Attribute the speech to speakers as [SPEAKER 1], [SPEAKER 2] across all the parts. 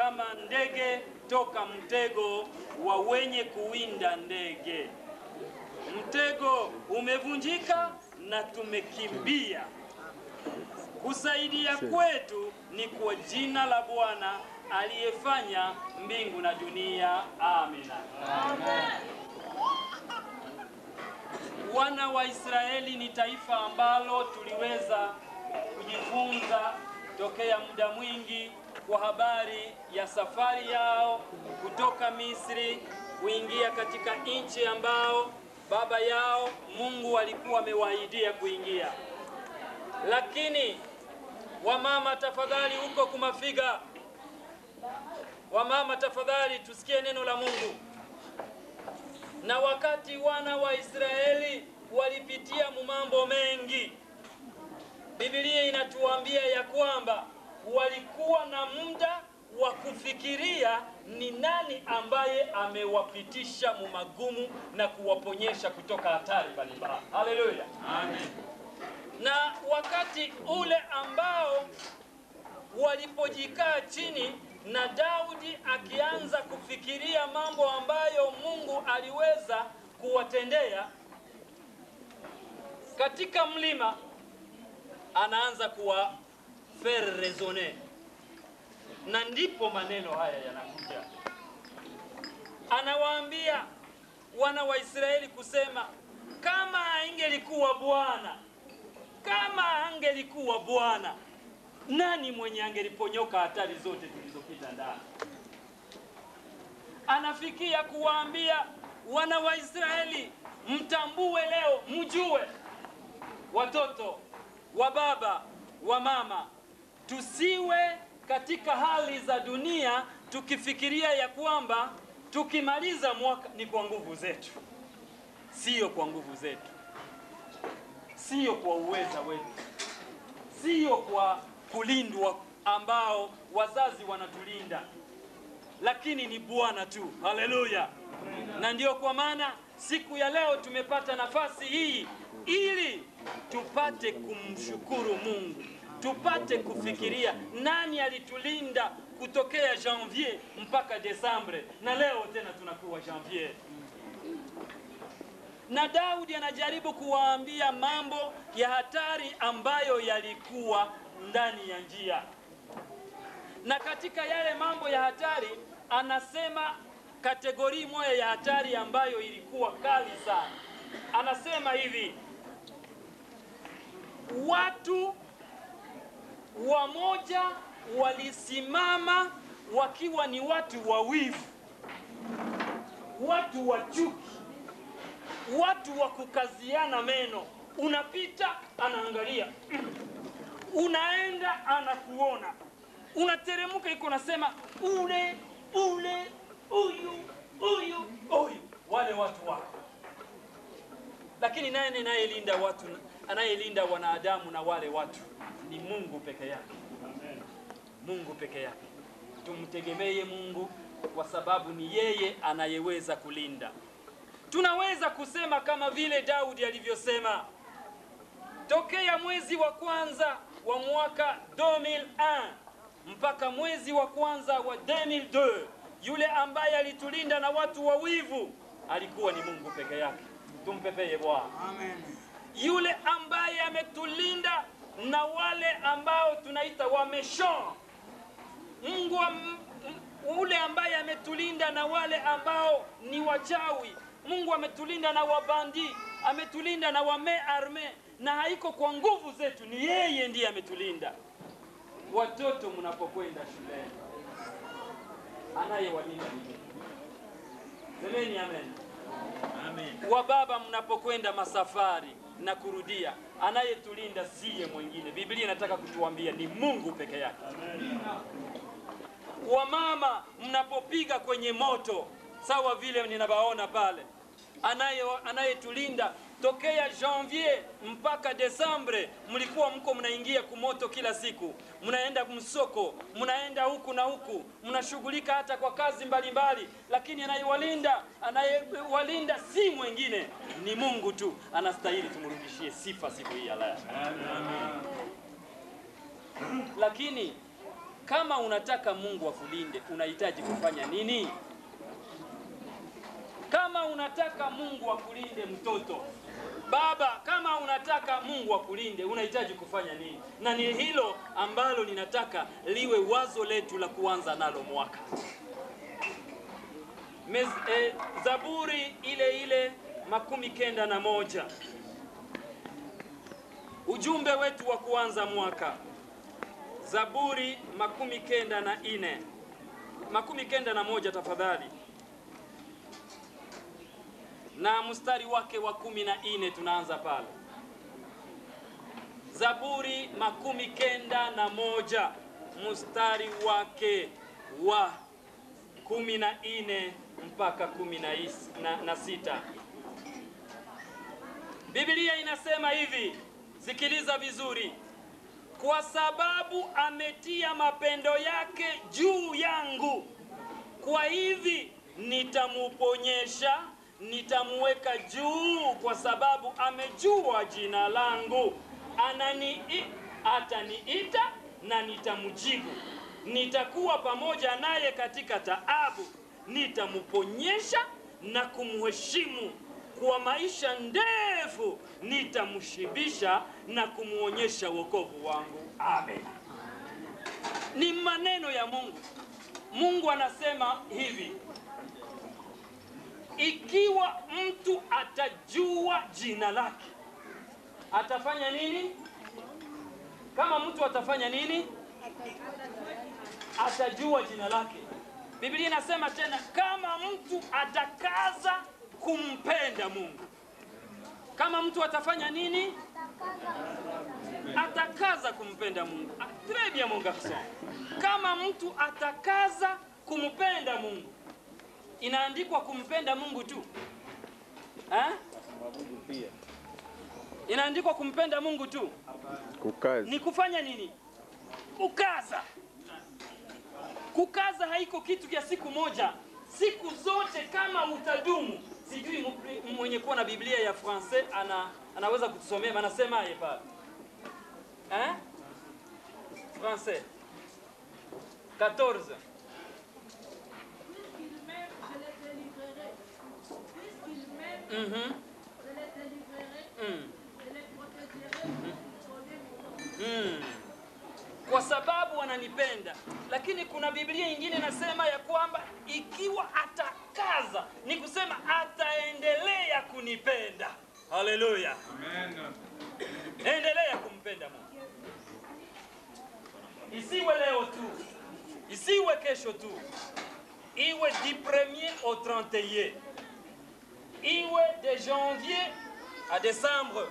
[SPEAKER 1] kama ndege toka mtego wa wenye kuwinda ndege. Mtego umevunjika na tumekimbia. Kusaidia kwetu ni kwa jina la Bwana aliyefanya mbingu na dunia. Amina. Wana wa Israeli ni taifa ambalo tuliweza kujifunza tokea muda mwingi kwa habari ya safari yao kutoka Misri kuingia katika nchi ambao baba yao Mungu alikuwa amewaahidia kuingia. Lakini wamama, tafadhali, huko kumafiga, wamama, tafadhali, tusikie neno la Mungu. Na wakati wana wa Israeli walipitia mambo mengi, Biblia inatuambia ya kwamba walikuwa na muda wa kufikiria ni nani ambaye amewapitisha mumagumu na kuwaponyesha kutoka hatari mbalimbali. Haleluya, amen. Na wakati ule ambao walipojikaa chini na Daudi akianza kufikiria mambo ambayo Mungu aliweza kuwatendea katika mlima, anaanza kuwa faire raisonner, na ndipo maneno haya yanakuja. Anawaambia wana wa Israeli kusema, kama aingelikuwa Bwana, kama angelikuwa Bwana, nani mwenye angeliponyoka hatari zote tulizopita ndani? Anafikia kuwaambia wana wa Israeli, mtambue leo, mjue watoto wa baba wa mama, tusiwe katika hali za dunia tukifikiria ya kwamba tukimaliza mwaka ni kwa nguvu zetu. Sio kwa nguvu zetu, sio kwa uweza wetu, sio kwa kulindwa ambao wazazi wanatulinda, lakini ni Bwana tu. Haleluya! Na ndio kwa maana siku ya leo tumepata nafasi hii ili tupate kumshukuru Mungu, tupate kufikiria nani alitulinda kutokea janvier mpaka Desembre, na leo tena tunakuwa janvier. Na Daudi anajaribu kuwaambia mambo ya hatari ambayo yalikuwa ndani ya njia, na katika yale mambo ya hatari anasema kategori moja ya hatari ambayo ilikuwa kali sana. Anasema hivi, watu wamoja walisimama wakiwa ni watu wawivu, watu wa chuki, watu wa kukaziana meno. Unapita anaangalia, unaenda anakuona, unateremka iko nasema ule ule, huyu huyu huyu, wale watu wako. Lakini nani anayelinda watu, anayelinda wanadamu na wale watu? Ni Mungu peke yake. Mungu peke yake. Tumtegemee Mungu kwa sababu ni yeye anayeweza kulinda. Tunaweza kusema kama vile Daudi alivyosema, tokea mwezi wa kwanza wa mwaka 2001 mpaka mwezi wa kwanza wa 2002 yule ambaye alitulinda na watu wawivu alikuwa ni Mungu peke yake. Tumpepeye Bwana.
[SPEAKER 2] Amen.
[SPEAKER 1] Yule ambaye ametulinda na wale ambao tunaita wameshon Mungu wa, m- m- ule ambaye ametulinda na wale ambao ni wachawi. Mungu ametulinda na wabandi, ametulinda na wame arme, na haiko kwa nguvu zetu, ni yeye ndiye ametulinda. Watoto mnapokwenda shuleni, anayewalinda ni yeye. Semeni amen.
[SPEAKER 2] Amen.
[SPEAKER 1] wa baba mnapokwenda masafari na kurudia, anayetulinda siye mwingine. Biblia inataka kutuambia ni Mungu peke yake. Wamama mnapopiga kwenye moto, sawa vile ninabaona pale, anaye anayetulinda tokea janvier mpaka Desembre, mlikuwa mko mnaingia kumoto kila siku, mnaenda msoko, mnaenda huku na huku, mnashughulika hata kwa kazi mbalimbali mbali. Lakini anayewalinda anayewalinda si mwingine, ni Mungu tu. Anastahili tumrudishie sifa siku hii ya leo. Lakini Kama unataka Mungu akulinde, unahitaji kufanya nini? Kama unataka Mungu akulinde mtoto, baba, kama unataka Mungu akulinde, unahitaji kufanya nini? Na ni hilo ambalo ninataka liwe wazo letu la kuanza nalo mwaka. Mez, eh, Zaburi ile ile makumi kenda na moja ujumbe wetu wa kuanza mwaka. Zaburi makumi kenda na ine makumi kenda na moja tafadhali, na mstari wake wa kumi na ine tunaanza pale. Zaburi makumi kenda na moja mstari wake wa kumi na ine mpaka kumi na, is, na, na sita. Biblia inasema hivi, sikiliza vizuri. Kwa sababu ametia mapendo yake juu yangu, kwa hivi nitamuponyesha, nitamuweka juu, kwa sababu amejua jina langu. Anani ataniita na nitamjibu, nitakuwa pamoja naye katika taabu, nitamuponyesha na kumheshimu kwa maisha ndefu nitamshibisha na kumwonyesha wokovu wangu. Amen. Ni maneno ya Mungu. Mungu anasema hivi, ikiwa mtu atajua jina lake atafanya nini? Kama mtu atafanya nini? Atajua jina lake. Biblia inasema tena, kama mtu atakaza kumpenda Mungu. Kama mtu atafanya nini? Atakaza kumpenda Mungu. Très bien mon garçon. Kama mtu atakaza kumpenda Mungu, inaandikwa kumpenda Mungu tu eh? Inaandikwa kumpenda Mungu tu,
[SPEAKER 2] Kukazi.
[SPEAKER 1] ni kufanya nini? Kukaza. Kukaza haiko kitu kya siku moja, siku zote kama utadumu sijui mu- mwenye kuwa na Biblia ya francais ana, anaweza kutusomea anasemaje pale eh? Français 14
[SPEAKER 3] Puisqu'il m'aime, je les délivrerai. Puisqu'il m'aime,
[SPEAKER 1] Mhm.
[SPEAKER 3] je les délivrerai.
[SPEAKER 1] Mm.
[SPEAKER 3] Je les protégerai. Je les
[SPEAKER 1] Mm. Kwa sababu wananipenda, lakini kuna Biblia ingine inasema ya kwamba ikiwa atakaza, ni kusema ataendelea kunipenda. Haleluya, endelea kumpenda Mungu, isiwe leo tu, isiwe kesho tu, iwe du premier au 31, iwe de janvier à décembre,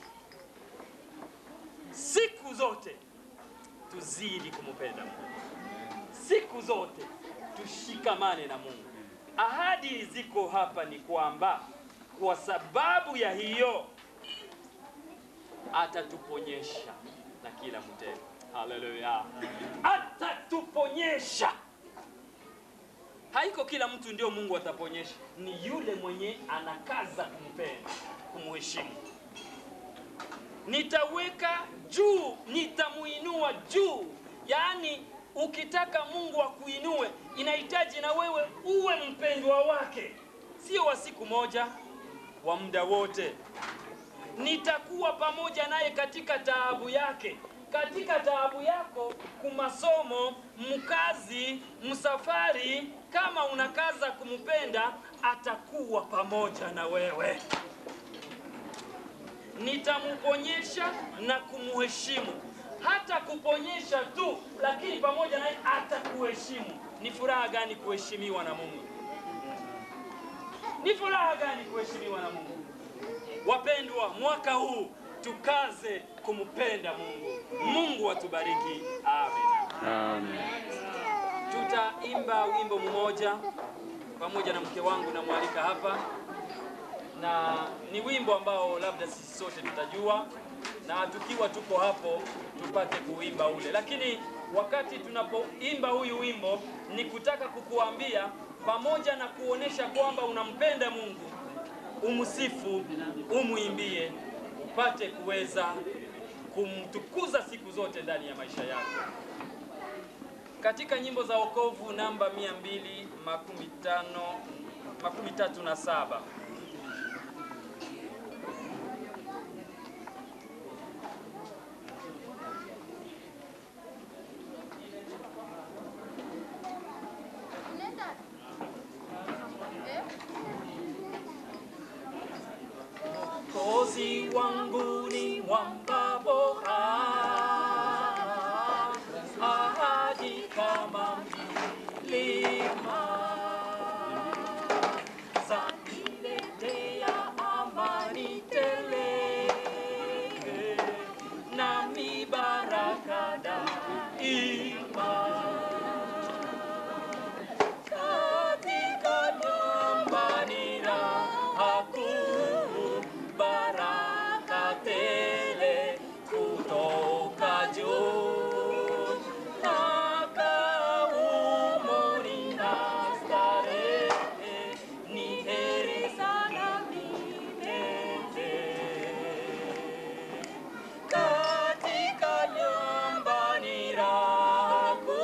[SPEAKER 1] siku zote tuzidi kumpenda Mungu, siku zote tushikamane na Mungu. Ahadi ziko hapa ni kwamba kwa sababu ya hiyo atatuponyesha na kila mtego. Haleluya, atatuponyesha. Haiko kila mtu ndio Mungu ataponyesha, ni yule mwenye anakaza kumpenda, kumheshimu nitaweka juu, nitamuinua juu. Yaani, ukitaka Mungu akuinue, inahitaji na wewe uwe mpendwa wake, sio wa siku moja, wa muda wote. Nitakuwa pamoja naye katika taabu yake, katika taabu yako, kumasomo, mkazi, msafari. Kama unakaza kumpenda, atakuwa pamoja na wewe nitamuponyesha na kumuheshimu. Hata kuponyesha tu, lakini pamoja naye atakuheshimu. Ni furaha gani kuheshimiwa na Mungu? Ni furaha gani kuheshimiwa na Mungu? Wapendwa, mwaka huu tukaze kumpenda Mungu. Mungu atubariki. Amen.
[SPEAKER 2] Amen.
[SPEAKER 1] Tutaimba wimbo mmoja pamoja na mke wangu namwalika hapa na ni wimbo ambao labda sisi sote tutajua, na tukiwa tuko hapo tupate kuimba ule. Lakini wakati tunapoimba huyu wimbo, ni kutaka kukuambia pamoja na kuonesha kwamba unampenda Mungu, umsifu, umwimbie, upate kuweza kumtukuza siku zote ndani ya maisha yako. katika nyimbo za wokovu namba 215 makumi tatu na saba
[SPEAKER 3] Unaenda? Eh?
[SPEAKER 1] Kozi wangu ni mwamba bora, ahadi kama milima zaniletea amani tele, nami baraka daima katika nyumbani na hakuu baraka tele kutoka juu na kaumoni na starehe ni heri sana milele katika nyumbani raku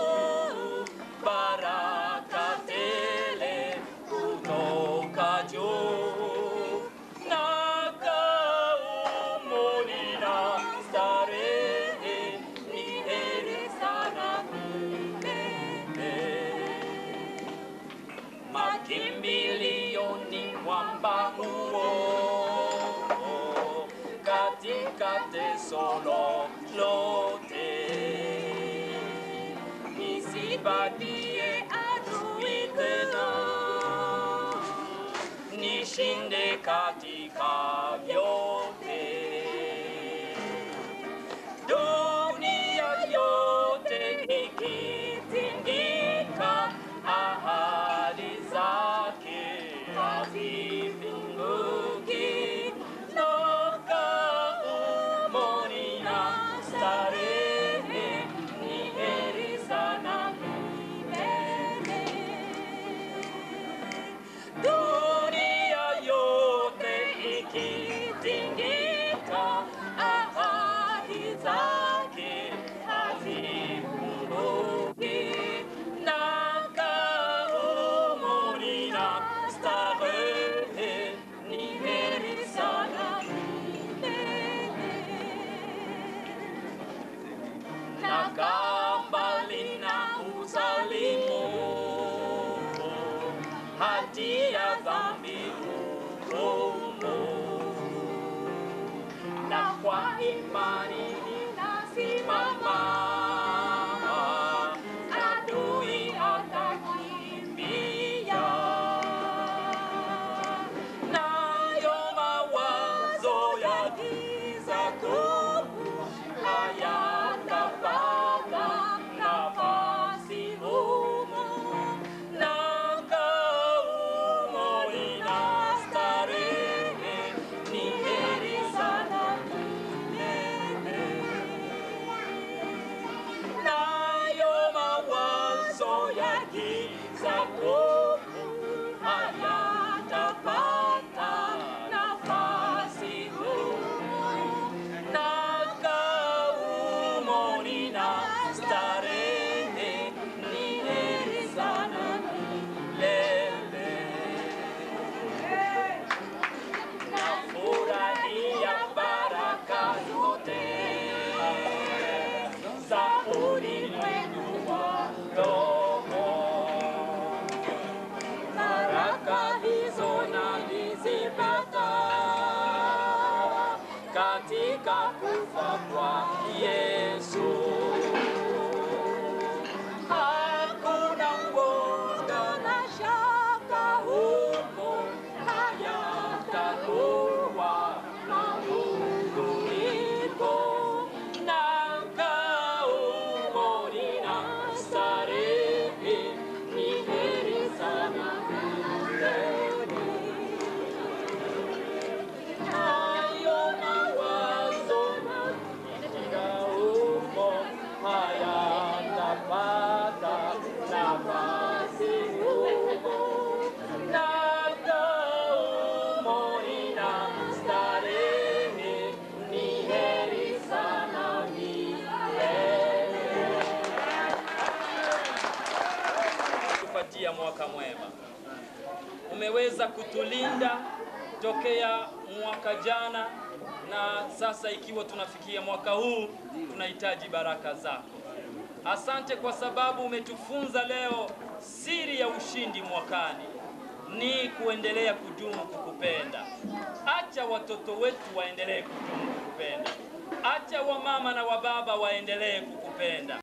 [SPEAKER 1] baraka tele kutoka juu na kaumoni na starehe ni heri sana milele makimbilio ni mwamba huo katika teso lolote, nisibadie adui tena, nishinde katika vyote dunia yote ikitingika, ahadi zake hazipinduki. Toka umoni na starehe, ni heri sana milele. Dunia yote ikitingika, ahadi zake hazipunguki. Na kaumuni na starehe, ni heri sana milele na kambali na uzalimu hatia dhambi hukumu na kwa imani ninasimama adui atakimbia nayo mawazo ya giza kuu hayatapata nafasi humu na kaumoni na starehe ni heri sana milele nayo mawazo ya giza kuu hayatapata nafasi humu na kaumoni na starehe ni heri sana milele. Nafurahia baraka zote za ulimwengu wa roho kutupatia mwaka mwema. Umeweza kutulinda tokea mwaka jana, na sasa ikiwa tunafikia mwaka huu, tunahitaji baraka zako. Asante kwa sababu umetufunza leo siri ya ushindi mwakani ni kuendelea kudumu kukupenda. Acha watoto wetu waendelee kudumu kukupenda. Acha wamama na wababa waendelee kukupenda.